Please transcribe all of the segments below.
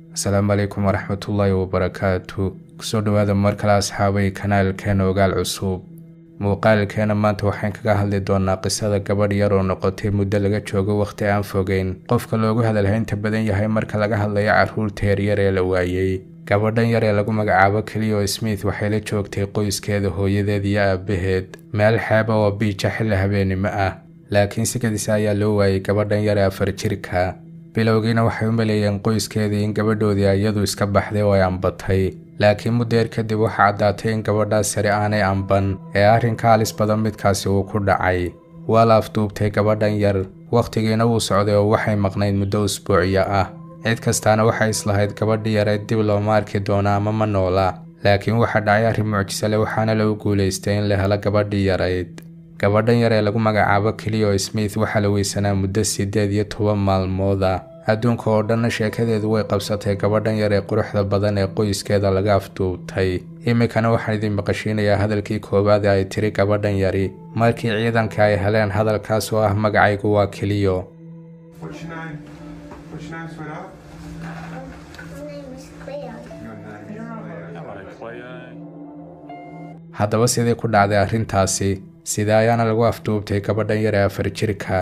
asalaamu calaykum waraxmatullaahi wabarakaatu kusoo dhowaada mar kale asxaabay kanaalkeena ogaal cusub muuqaalkeena maanta waxaan kaga hadli doonaa qisada gabadh yar oo noqotay muddo laga joogo wakhti aan fogeyn qofka loogu hadalhaynta badan yahay marka laga hadlayo carruurta yaryar ee la waayey gabadhan yar ee lagu magacaabo kelio smith waxay la joogtay qoyskeeda hooyadeed iyo aabaheed meel xeeba oo biija xilli habeenimo ah laakiin sikadiisa ayaa loo waayey gabadhan yar ee afar jirka bilowgiina waxay u maleeyeen qoyskeedii in gabadhoodii iyadu iska baxday oo ay ambatay laakiin muddeer kadib waxaa caddaatay in gabadhaas sare aanay amban ee arrinka halis badan midkaasi uu ku dhacay waa la afduubtay gabadhan yar wakhtigiina wuu socday oo waxay maqnayd muddo usbuuciyo ah cid kastaana waxay islahayd gabadhii yareed dib looma arki doona ama ma noola laakiin waxaa dhacay arrin mucjiso leh waxaana lagu guulaystay in la helo gabadhii yarayd gabadhan yar ee lagu magacaabo kelio smith waxaa la weysanaa muddo siddeed iyo toban maalmood ah adduunka oo dhanna sheekadeedu way qabsatay gabadhan yar ee quruxda badan ee qoyskeeda laga afduubtay iminkana waxaan idin maqashiinayaa hadalkii koowaad ee ay tiri gabadhan yari markii ciidanka ay heleen hadalkaas oo ah magacaygu waa keliyo What's your name? What's your name, sweetheart? My name is Cleo. Your name is Leo. Hello, Cleo. haddaba sidii ku dhacday arrintaasi sidee ayaana lagu afduubtay gabadhan yar ee afar jirka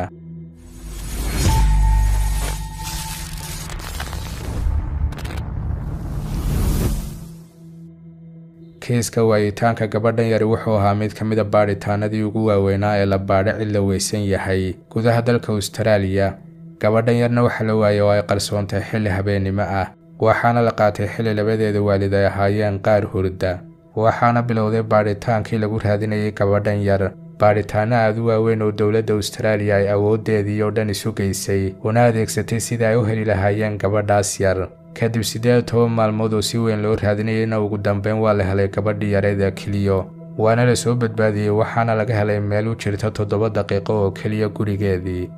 kiiska waayitaanka gabadhan yari wuxuu ahaa mid ka mid a baadhitaanadii ugu waaweynaa ee la baadho cid la weysan yahay gudaha dalka austraaliya gabadhan yarna waxa la waayey oo ay qarsoontay xilli habeennimo ah waxaana la qaatay xilli labadeeda waalid ay ahaayeen qaar hurda waxaana bilowday baadhitaankii lagu raadinayay gabadhan yar baadhitaano aad u waaweyn oo dowladda austraaliya ay awooddeedii oo dhan isu geysay una adeegsatay sidii ay u heli lahaayeen gabadhaas yar kadib siddeed toban maalmood oo si weyn loo raadinayayna ugu dambeyn waa la helay gabadhii yareed ee keliyo waana la soo badbaadiyey waxaana laga helay meel u jirta toddoba daqiiqo oo keliya gurigeedii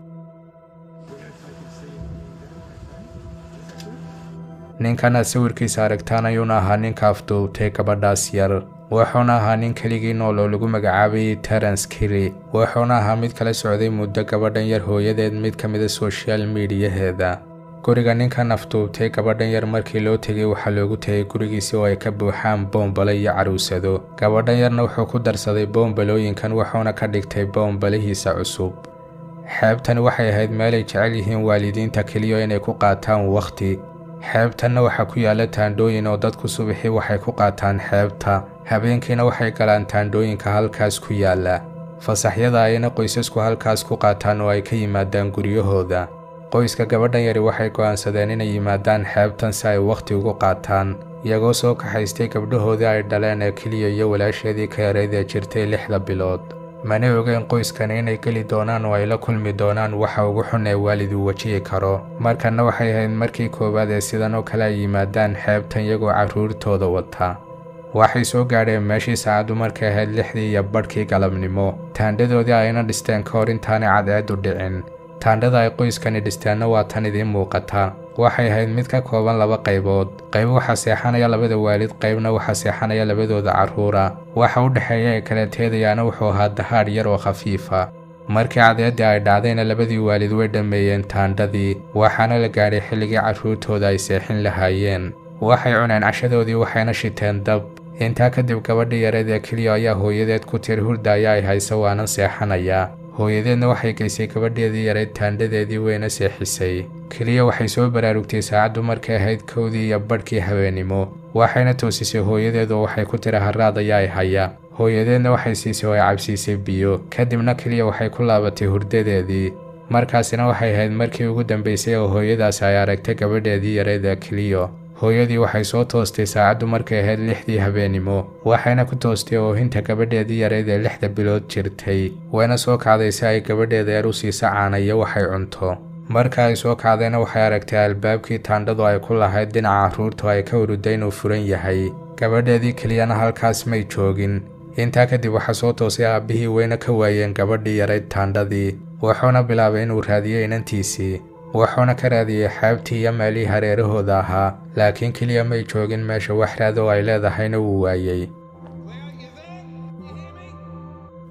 ninkan aad sawirkiisa aragtaan ayuuna ahaa ninka afduubtay gabadhaas yar wuxuuna ahaa nin keligii nool oo lagu magacaabayay terence kili wuxuuna ahaa mid kala socday muddo gabadhan yar hooyadeed mid ka mida soshal miidiyaheeda guriga ninkan afduubtay gabadhan yar markii loo tegay waxaa loogu tegay gurigiisi oo ay ka buuxaan boombale iyo caruusado gabadhan yarna wuxuu ku darsaday boombalooyinkan wuxuuna ka dhigtay boombalihiisa cusub xeebtani waxay ahayd meel ay jecel yihiin waalidiinta keliya inay ku qaataan wakhti xeebtanna waxaa ku yaalla taandhooyin oo dadku subaxii waxay ku qaataan xeebta habeenkiina waxay galaan taandhooyinka halkaas ku yaalla fasaxyada ayna qoysasku halkaas ku qaataan oo ay ka yimaadaan guryahooda qoyska gabadhan yari waxay go'aansadeen inay yimaadaan xeebtan si ay wakhti ugu qaataan iyagoo soo kaxaystay gabdhahoodii ay dhaleen ee keliya iyo walaasheedii ka yareyd ee jirtay lixda bilood mana ogeen qoyskani inay geli doonaan oo ay la kulmi doonaan waxa ugu xun ee waalid uu wajihi karo markanna waxay ahayd markii koowaad ee sidan oo kale ay yimaadaan xeebtan iyagoo carruurtooda wata waxay soo gaadheen meeshii saacaddu markay ahayd lixdii iyo badhkii galabnimo taandhadoodii ayna dhisteen ka hor intaanay cadceedu dhicin taandhada ay qoyskani dhisteenna waa tan idiin muuqata waxay ahayd mid ka kooban laba qaybood qayb waxaa seexanaya labada waalid qaybna waxaa seexanaya labadooda carruura waxa u dhexeeya ee kala teedayaana wuxuu ahaa dahaadh yar oo khafiifa markii cadceeddii ay dhacdayna labadii waalid way dhammeeyeen taandhadii waxaana la gaadhay xilligii carruurtooda ay seexin lahaayeen waxay cuneen cashadoodii waxayna shiteen dab intaa kadib gabadhii yareed ee keliya ayaa hooyadeed ku tiri hurda ayaa ay haysa waanan seexanayaa hooyadeedna waxay geysay gabadheedii yareyd taandhadeedii weyna seexisay keliya waxay soo baraarugtay saacaddu markay ahayd kowdii iyo badhkii habeenimo waxayna toosisay hooyadeed oo waxay ku tiri harraad ayaa ay haya hooyadeedna waxay siisay oo ay cabsiisay biyo kadibna keliya waxay ku laabatay hurdadeedii markaasina waxay ahayd markii ugu dambaysay oo hooyadaasi ay aragtay gabadheedii yareyd ee keliyo hooyadii waxay soo toostay saacaddu markay ahayd lixdii habeenimo waxayna ku toostay oohinta gabadheedii yareyd ee lixda bilood jirtay wayna soo kacday si ay gabadheeda yar u siiso caanayo waxay cunto marka ay soo kacdayna waxay aragtay albaabkii taandhadu ay ku lahayd dhinaca carruurtu ay ka uruday inuu furan yahay gabadheedii keliyana halkaas may joogin intaa kadib waxaa soo toosay aabbihii weyna ka waayeen gabadhii yarayd taandhadii wuxuuna bilaabay inuu raadiyo inantiisii wuxuuna ka raadiyey xeebtii iyo meelihii hareerahooda ahaa laakiin keliya may joogin meesha wax raad oo ay leedahayna wuu waayey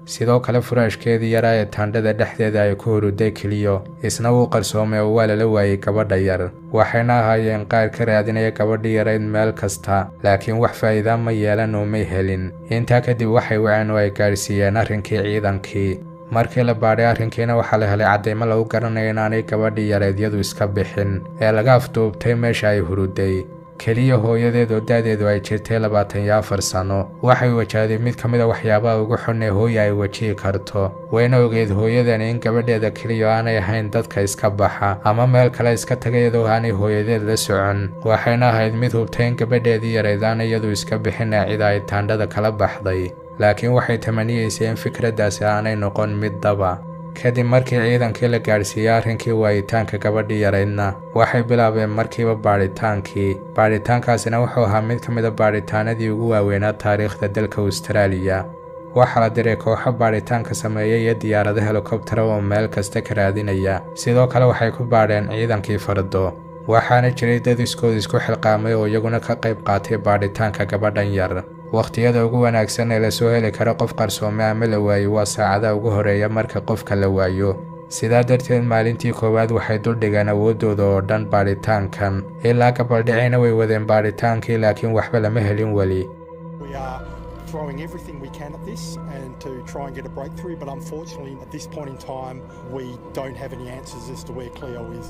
sidoo kale furaashkeedii yaraa ee taandhada dhexdeeda ay ku huruday keliyo isna wuu qarsoomay oo waa lala waayey gabadha yar waxayna ahaayeen qaar ka raadinaya gabadhii yarayd meel kasta laakiin wax faa'iida ma yeelan oo may helin intaa kadib waxay waceen oo ay gaadhsiiyeen arrinkii ciidankii markii la baadhay arrinkiina waxaa la helay caddaymo lagu garanayo inaanay gabadhii yareedyadu iska bixin ee laga afduubtay meesha ay huruday keliya hooyadeed oo da'deedu ay jirtay labaatan iyo afar sano waxay wajahday mid ka mid a waxyaabaha ugu xun ee hooya ay wajihi karto wayna ogeed hooyadani in gabadheeda keliya aanay ahayn dadka iska baxa ama meel kale iska taga iyadoo aanay hooyadeed la socon waxayna ahayd mid hubtay in gabadheedii yareyd aan iyadu iska bixin ee cida ay taandhada kala baxday laakiin waxay tamaniyeysay in fikraddaasi aanay noqon mid daba kadib markii ciidankii la gaadhsiiyey arrinkii waayitaanka gabadhii yaraydna waxay bilaabeen markiiba baadhitaankii baadhitaankaasina wuxuu ahaa mid ka mid a baadhitaanadii ugu waaweynaa taariikhda dalka austraaliya waxaa la diray kooxo baadhitaanka sameeya iyo diyaarado helikobtara oo meel kasta ka raadinaya sidoo kale waxay ku baadheen ciidankii fardo waxaana jiray dad iskood isku xilqaamay oo iyaguna ka qayb qaatay baadhitaanka gabadhan yar wakhtiyada ugu wanaagsan ee lasoo heli karo qof qarsoome ama la waayo waa saacadaha ugu horeeya marka qofka la waayo sidaa darteed maalintii koowaad waxay duldhigeen awooddooda oo dhan baadhitaankan ilaa gabaldhicina way wadeen baadhitaankii laakiin waxba lama helin weli We are throwing everything we can at this and to try and get a breakthrough, but unfortunately, at this point in time, we don't have any answers as to where Cleo is.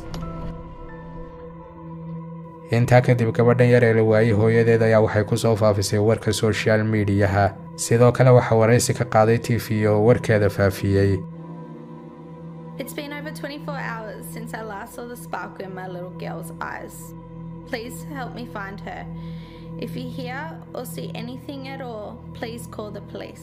intaa kadib gabadhan yar ee la waayey hooyadeed ayaa waxay ku soo faafisay warka soshal miidiyaha sidoo kale waxaa waraysi ka qaaday t v oo warkeeda faafiyey It's been over 24 hours since I last saw the sparkle in my little girl's eyes. Please help me find her. If you hear or see anything at all, please call the police.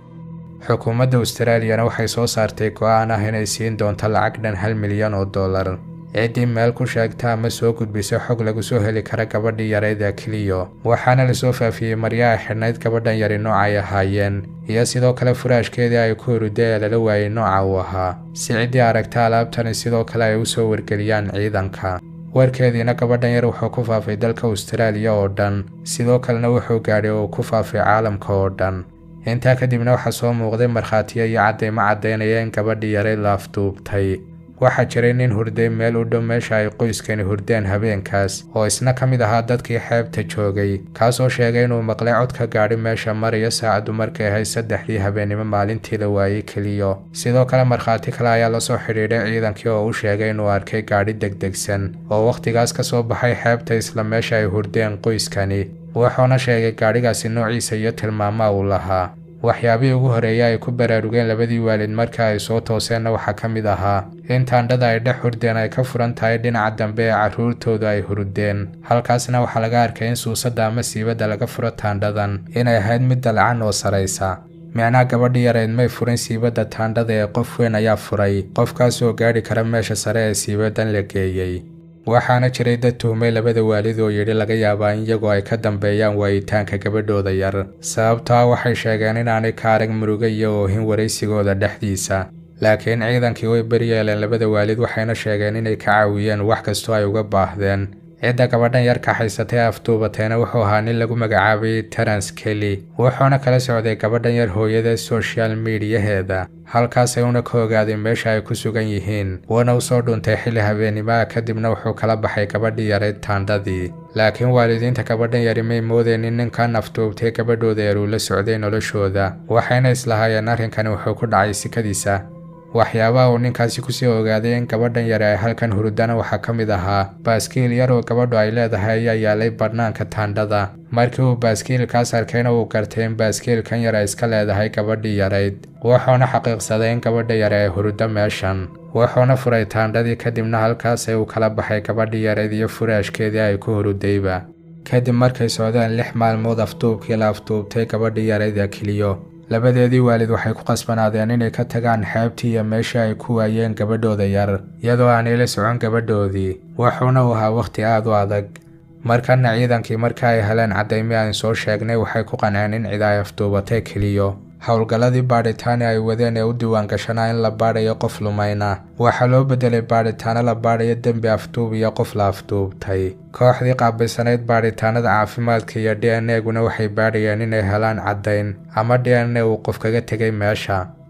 xukuumadda austraaliyana waxay soo saartay go'aan ah inay siin doonto lacag dhan hal milyan oo dollar ciddii meel ku sheegta ama soo gudbisa xog lagu soo heli kara gabadhii yarayd ee keliyo waxaana lasoo faafiyey maryaha xidhnayd gabadhan yari nooca ay ahaayeen iyo sidoo kale furaashkeedii ay ku huruday ee lala waayey nooca uu ahaa si ciddii aragta alaabtani sidoo kale ay u soo wargeliyaan ciidanka warkeediina gabadhan yar wuxuu ku faafay dalka austraaliya oo dhan sidoo kalena wuxuu gaadhay oo ku faafay caalamka oo dhan intaa kadibna waxaa soo muuqday markhaatiyo iyo caddaymo caddaynaya in gabadhii yaray la afduubtay waxaa jiray nin hurday meel u dhow meesha ay qoyskani hurdeen habeenkaas oo isna ka mid ahaa dadkii xeebta joogay kaasoo sheegay inuu maqlay cod ka gaadhi meesha mariyo saacaddu markay ahayd saddexdii habeennimo maalintii la waayey keliyo sidoo kale markhaati kale ayaa lasoo xidhiidhay ciidankii oo u sheegay inuu arkay gaadhi degdegsan oo wakhtigaas ka soo baxay xeebta isla meesha ay hurdeen qoyskani wuxuuna sheegay gaadhigaasi noociisa iyo tilmaamaha uu lahaa waxyaabihii ugu horeeya ay ku baraarugeen labadii waalid marka ay soo tooseenna waxaa ka mid ahaa in taandhada ay dhex hurdeen ay ka furan tahay dhinaca dambe ee carruurtoodu ay hurdeen halkaasna waxaa laga arkay in suusadda ama siibadda laga furo taandhadan inay ahayd mid dalcan oo saraysa micnaha gabadhii yarayd may furin siibadda taandhada ee qof weyn ayaa furay qofkaasoo gaadhi kara meesha sare ee siibadan la geeyey waxaana jiray dad tuhmay labada waalid oo yidhi laga yaabaa in iyagoo ay ka dambeeyaan waayitaanka gabadhooda yar sababtaa waxay sheegeen inaanay ka arag murugo iyo oohin waraysigooda dhexdiisa laakiin ciidankii way beryeeleen labada waalid waxayna sheegeen inay ka caawiyeen wax kastoo ay uga baahdeen cidda gabadhan yar kaxaysatay ee afduubatayna wuxuu ahaa nin lagu magacaabayay terence kelly wuxuuna kala socday gabadhan yar hooyada soshal miidiyaheeda halkaasay una ka ogaaday meesha ay ku sugan yihiin wuuna u soo dhuntay xilli habeenimaha kadibna wuxuu kala baxay gabadhii yarayd taandhadii laakiin waalidiinta gabadhan yari may moodeen in ninkan afduubtay gabadhooda yar uu la socday noloshooda waxayna islahaayeen arrinkani wuxuu ku dhacay sikadiisa waxyaabaha uu ninkaasi kusii ogaaday in gabadhan yare ay halkan hurdana waxaa ka mid ahaa baaskiil yar oo gabadhu ay leedahay ayaa yaalay bannaanka taandhada markii uu baaskiilkaas arkayna uu gartay in baaskiilkan yar ay iska leedahay gabadhii yarayd wuxuuna xaqiiqsaday in gabadha yare ay hurdo meeshan wuxuuna furay taandhadii kadibna halkaasay uu kala baxay gabadhii yarayd iyo furaashkeedii ay ku hurudayba kadib markay socdeen lix maalmood afduubkii la afduubtay gabadhii yarayd ee keliyo labadeedii waalid waxay ku qasbanaadeen inay ka tagaan xeebtii iyo meeshii ay ku waayeen gabadhooda yar iyadoo aanay la socon gabadhoodii wuxuuna u ahaa wakhti aad u adag markana ciidankii marka ay heleen caddaymi aan soo sheegnay waxay ku qanceen in cid ay afduubatay keliyo howlgalladii baadhitaani ay wadeen ee u diiwaangashanaa in la baadhayo qof lumayna waxaa loo beddelay baadhitaano la baadhayo dembi afduub iyo qof la afduubtay kooxdii qaabilsanayd baadhitaanada caafimaadka iyo d n eguna waxay baadhayeen inay helaan caddayn ama d n e uu qof kaga tegay meesha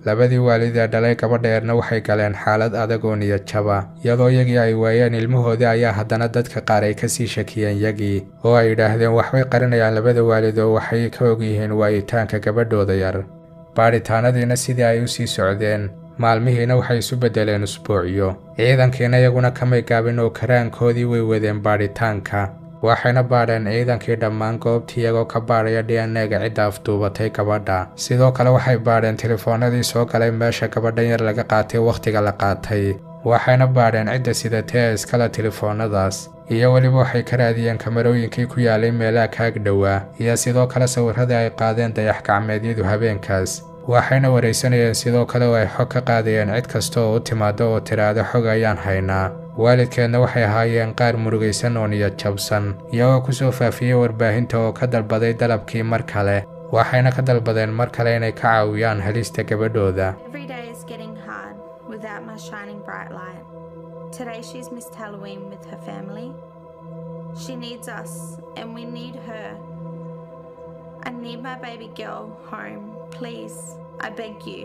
labadii waalid ee dhalay gabadheerna waxay galeen xaalad adag oo niyad jaba iyadoo iyagii ay waayeen ilmahoodii ayaa haddana dadka qaar ay kasii shakiyeen yagii oo ay yidhaahdeen waxbay qarinayaan labada waalid oo waxay ka ogyihiin waayitaanka gabadhooda yar baadhitaanadiina sidii ay u sii socdeen maalmihiina waxay isu beddeleen usbuucyo ciidankiina iyaguna kamay gaabin oo karaankoodii way wadeen baadhitaanka waxayna baadheen ciidankii dhammaan goobtii iyagoo ka baadhaya d n e-ga cidda afduubatay gabadha sidoo kale waxay baadheen telefoonadii soo galay meesha gabadhan yar laga qaatay wakhtiga la qaatay waxayna baadheen cidda sidatay ee iskale telefoonadaas iyo weliba waxay ka raadiyeen kamarooyinkii ku yaalay meelaha kaag dhowaa iyo sidoo kale sawirradii ay qaadeen dayax gacmeedyadu habeenkaas waxayna waraysanayeen sidoo kale oo ay xog ka qaadayeen cid kasta oo u timaado oo tidhaahdo xog ayaan haynaa waalidkeedna waxay ahaayeen qaar murugaysan oo niyad jabsan iyagoo kusoo faafiyey warbaahinta oo ka dalbaday dalabkii mar kale waxayna ka dalbadeen mar kale inay ka caawiyaan helista gabadhooda Every day is getting hard without my shining bright light. Today she's missed Halloween with her family. She needs us, and we need her. I need my baby girl home. Please, I beg you.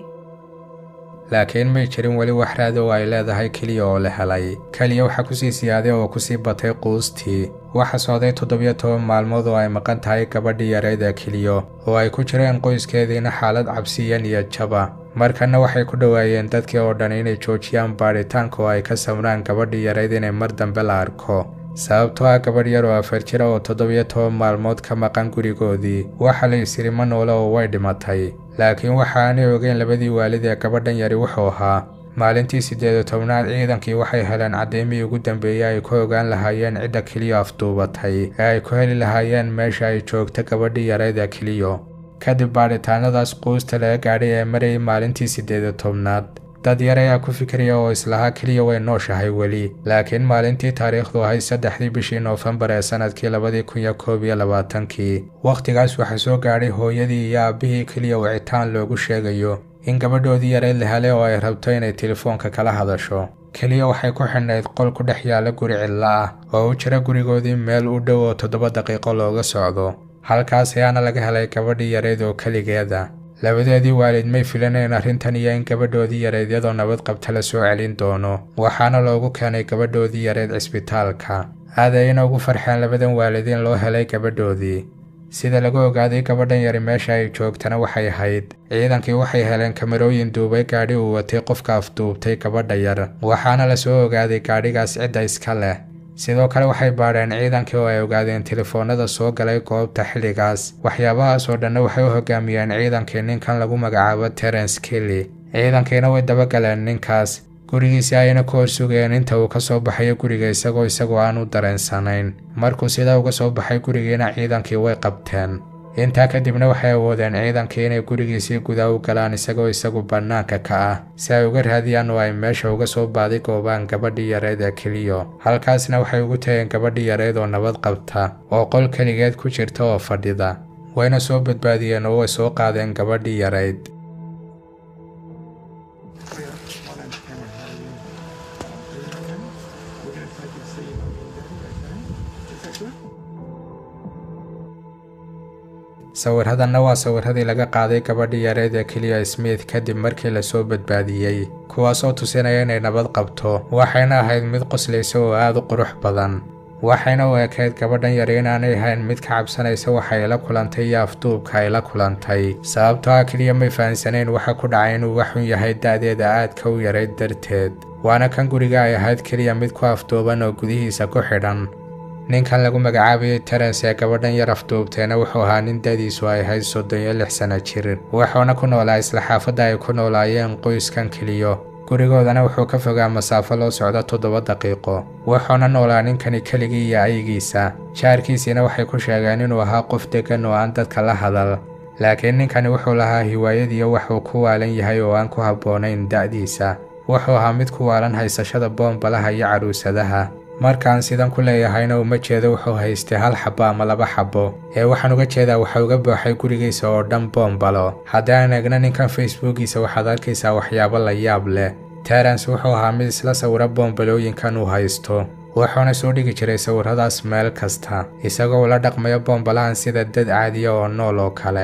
laakiin may jirin weli wax raad oo ay leedahay keliya oo la helay keliya waxaa kusii siyaaday oo kusii batay quustii waxa socday toddobiyo toban maalmood oo ay maqan tahay gabadhii yareyd ee keliyo oo ay ku jireen qoyskeediina xaalad cabsiya niyad jaba markana waxay ku dhowaayeen dadkii oo dhan inay joojiyaan baadhitaanka oo ay ka samraan gabadhii yareyd inay mar dambe la arko sababtoo ah gabadh yar oo afar jira oo toddobiyo toban maalmood ka maqan gurigoodii waxa la isiri ma noole oo way dhimatay laakiin waxa aanay ogeyn labadii waalid ee gabadhan yari wuxuu ahaa maalintii siddeed iyo tobnaad ciidankii waxay heleen caddeymihii ugu dambeeyey ay ku ogaan lahaayeen cidda keliyo afduubatay ee ay ku heli lahaayeen meesha ay joogta gabadhii yareyd ee keliyo kadib baadhitaanadaas quusta laga gaadhay ee marayay maalintii siddeed iyo tobnaad dad yar ayaa ku fikiraya oo islahaa keliya way nooshahay weli laakiin maalintii taariikhdu ahayd saddexdii bishii noofembar ee sannadkii labadii kun iyo koob iyo labaatankii wakhtigaas waxaa soo gaadhay hooyadii iyo aabbihii keliya wicitaan loogu sheegayo in gabadhoodii yareyd la helay oo ay rabto inay telefoonka kala hadasho keliya waxay ku xidhnayd qol ku dhex yaalla guri cidlo ah oo u jira gurigoodii meel u dhow oo toddoba daqiiqo looga socdo halkaas ayaana laga helay gabadhii yareyd oo keligeeda labadeedii waalid may filanayn arrintan iyo in gabadhoodii yareyd iyadoo nabad qabta la soo celin doono waxaana loogu keenay gabadhoodii yareyd cisbitaalka aad ayayna ugu farxeen labadan waalid in loo helay gabadhoodii sida lagu ogaaday gabadhan yari meesha ay joogtana waxay ahayd ciidankii waxay heleen kamarooyin duubay gaadhi uu watay qofka afduubtay gabadha yar waxaana la soo ogaaday gaadhigaas cidda iska leh sidoo kale waxay baadheen ciidankii oo ay ogaadeen telefoonada soo galay goobta xilligaas waxyaabahaas oo dhanna waxay u hogaamiyeen ciidankii ninkan lagu magacaabo terence kelly ciidankiina way dabagaleen ninkaas gurigiisii ayna ku horsugayeen inta uu ka soo baxayo guriga isagoo isagoo aan u dareensanayn markuu sidaa uga soo baxay gurigiina ciidankii way qabteen intaa kadibna waxay awoodeen ciidankii inay gurigiisii gudaa u galaan isagoo isagu bannaanka ka ah si ay uga raadiyaan oo ay meesha uga soo baadi goobaan gabadhii yareyd ee keliyo halkaasna waxay ugu tageen gabadhii yareyd oo nabad qabta oo qol keligeed ku jirta oo fadhida wayna soo badbaadiyeen oo way soo qaadeen gabadhii yareyd My name's Cameron. How are you? Are you okay? We're going to take you to see your mummy and daddy, okay? Is that good? sawirradanna waa sawirradii laga qaaday gabadhii yareyd ee keliya smith kadib markii lasoo badbaadiyey kuwaasoo tusinaya inay nabad qabto waxayna ahayd mid qoslaysa oo aad u qurux badan waxayna u ekayd gabadhan yari inaanay ahayn mid ka cabsanaysa waxa ay la kulantay iyo afduubka ay la kulantay sababtoo ah keliya may fahansanayn waxa ku dhacay inuu waxun yahay da'deeda aadka u yarayd darteed waana kan guriga ay ahayd keliya mid ku afduuban oo gudihiisa ku xidhan ninkan lagu magacaabayay terence ee gabadhan yar afduubteena wuxuu ahaa nin dadiisu ay ahayd soddon iyo lix sano jir wuxuuna ku noolaa isla xaafadda ay ku noolaayeen qoyskan keliyo gurigoodana wuxuu ka fogaa masaafo loo socdo toddoba daqiiqo wuxuuna noolaa ninkani keligii iyo ayagiisa jaarkiisiina waxay ku sheegeen inuu ahaa qof deggan oo aan dadka la hadal laakiin ninkani wuxuu lahaa hiwaayadiiyo waxuu ku waalan yahay oo aan ku habboonayn da'diisa wuxuu ahaa mid ku waalan haysashada boombalaha iyo caruusadaha markaan sidan ku leeyahayna uma jeedo wuxuu haystay hal xabbo ama laba xabbo ee waxaan uga jeedaa waxa uga booxay gurigiisa oo dhan boombalo haddaan eegna ninkan facebookiisa waxaad arkaysaa waxyaabo la yaab leh terence wuxuu ahaa mid isla sawira boombalooyinkan uu haysto wuxuuna soo dhigi jiray sawirradaas meel kasta isagoo ula dhaqmayo boombalahan sida dad caadiya oo nool oo kale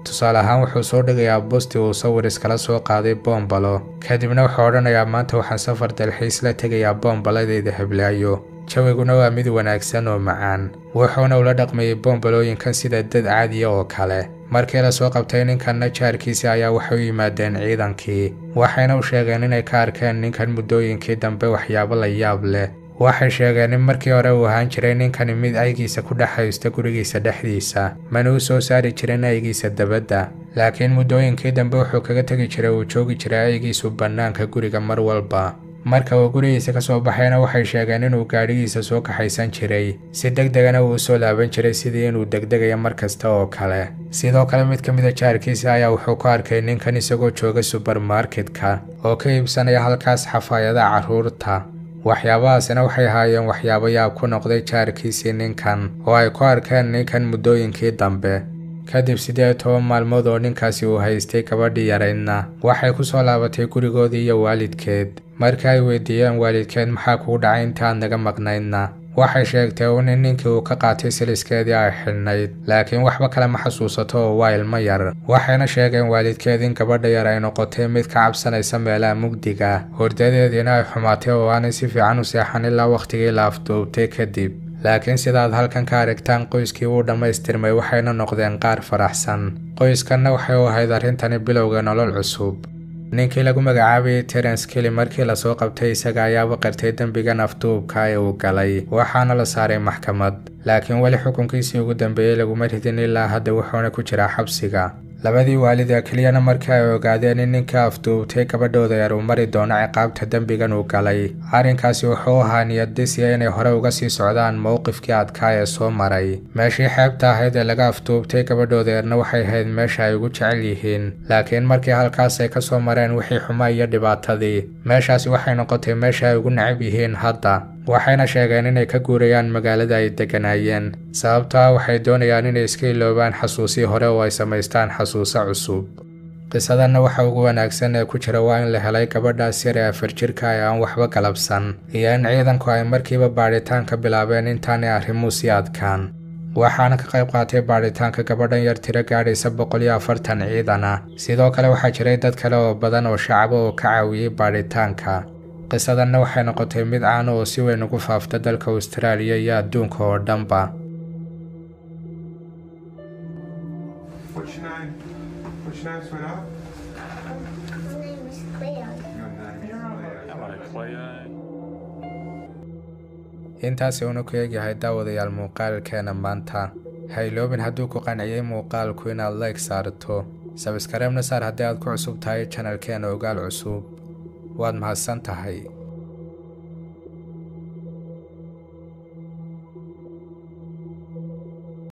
tusaale ahaan wuxuu soo dhigayaa bosti uu sawir iskala soo qaaday boombalo kadibna wuxuu odhanayaa maanta waxaan safar dalxiis la tegayaa boombaladeyda heblaayo jawiguna waa mid wanaagsan oo macaan wuxuuna ula dhaqmayay boombalooyinkan sida dad caadiya oo kale markii la soo qabtay ninkanna jaarkiisi ayaa waxay u yimaadeen ciidankii waxayna u sheegeen inay ka arkeen ninkan muddooyinkii dambe waxyaabo la yaab leh waxay sheegeen in markii hore uu ahaan jiray ninkani mid aygiisa ku dhex haysta gurigiisa dhexdiisa mana u soo saari jirin aygiisa dabadda laakiin muddooyinkii dambe wuxuu kaga tegi jiray uu joogi jiray aygiisu bannaanka guriga mar walba marka uu gurigiisa ka soo baxayna waxay sheegeen inuu gaadhigiisa soo kaxaysan jiray si deg degana uu usoo laaban jiray sidii inuu degdegayo mar kasta oo kale sidoo kale mid ka mid a jaarkiisa ayaa wuxuu ku arkay ninkan isagoo jooga subermarketka oo ka iibsanaya halkaas xafaayadaha carruurta waxyaabahaasina waxay ahaayeen waxyaabo yaab ku noqday jaarkiisii ninkan oo ay ku arkeen ninkan muddooyinkii dambe kadib siddeed iyo toban maalmood oo ninkaasi uu haystay gabadhii yaraydna waxay ku soo laabatay gurigoodii iyo waalidkeed markii ay weydiiyeen waalidkeed maxaa kugu dhacay inta aad naga maqnaydna waxay sheegtay uun in ninkii uu ka qaatay siliskeedii ay xidhnayd laakiin waxba kale ma xasuusato oo waa ilmo yar waxayna sheegeen waalidkeed in gabadha yar ay noqotay mid ka cabsanaysa meelaha mugdiga hordadeediina ay xumaatay oo aanay si fiican u seexan ilaa wakhtigii la afduubtay kadib laakiin sidaad halkan ka aragtaan qoyskii wuu dhammaystirmay waxayna noqdeen qaar faraxsan qoyskanna waxay u ahayd arrintani bilowga nolol cusub ninkii lagu magacaabayay terence kelly markii lasoo qabtay isaga ayaaba qirtay dembigan afduubka ee uu galay waxaana la saaray maxkamad laakiin weli xukunkiisii ugu dambeeyey laguma ridin ilaa hadda wuxuuna ku jiraa xabsiga labadii waalida keliyana markii ay ogaadeen in ninkii afduubtay gabadhooda yar uu mari doono ciqaabta dembigan uu galay arrinkaasi wuxuu ahaa niyadisiya inay hore uga sii socdaan mowqifkii adkaa ee soo maray meeshii xeebta ahayd ee laga afduubtay gabadhooda yarna waxay ahayd meesha ay ugu jecel yihiin laakiin markii halkaas ay ka soo mareen wixii xuma iyo dhibaatadii meeshaasi waxay noqotay meesha ay ugu necab yihiin hadda waxayna sheegeen inay ka guurayaan magaalada ay degganaayeen sababto ah waxay doonayaan inay iska iloobaan xasuusii hore oo ay samaystaan xasuuso cusub qisadanna waxa ugu wanaagsan ee ku jira waa in la helay gabadhaas yar ee afar jirka ee aan waxba galabsan iyo in ciidanku ay markiiba baadhitaan ka bilaabeen intaanay arrimuhu sii adkaan waxaana ka qayb qaatay baadhitaanka gabadhan yar tiro gaadhaysa boqol iyo afartan ciidan ah sidoo kale waxaa jiray dad kale oo badan oo shacaba oo ka caawiyey baadhitaanka qisadanna waxay noqotay mid caan oo si weyn ugu faafta dalka austraaliya iyo adduunka oo dhanba What's your name? What's your name, sweetheart? My name is Cleo. Your name is Cleo. Hello, Cleo. intaasi uuna ku eegyahay daawadayaal muuqaalkeena maanta ha iloobin hadduu ku qanciyey muuqaalku inaad like saarto sabskareebna saar haddii aad ku cusub tahay janalkeena ogaal cusub waad mahadsan tahay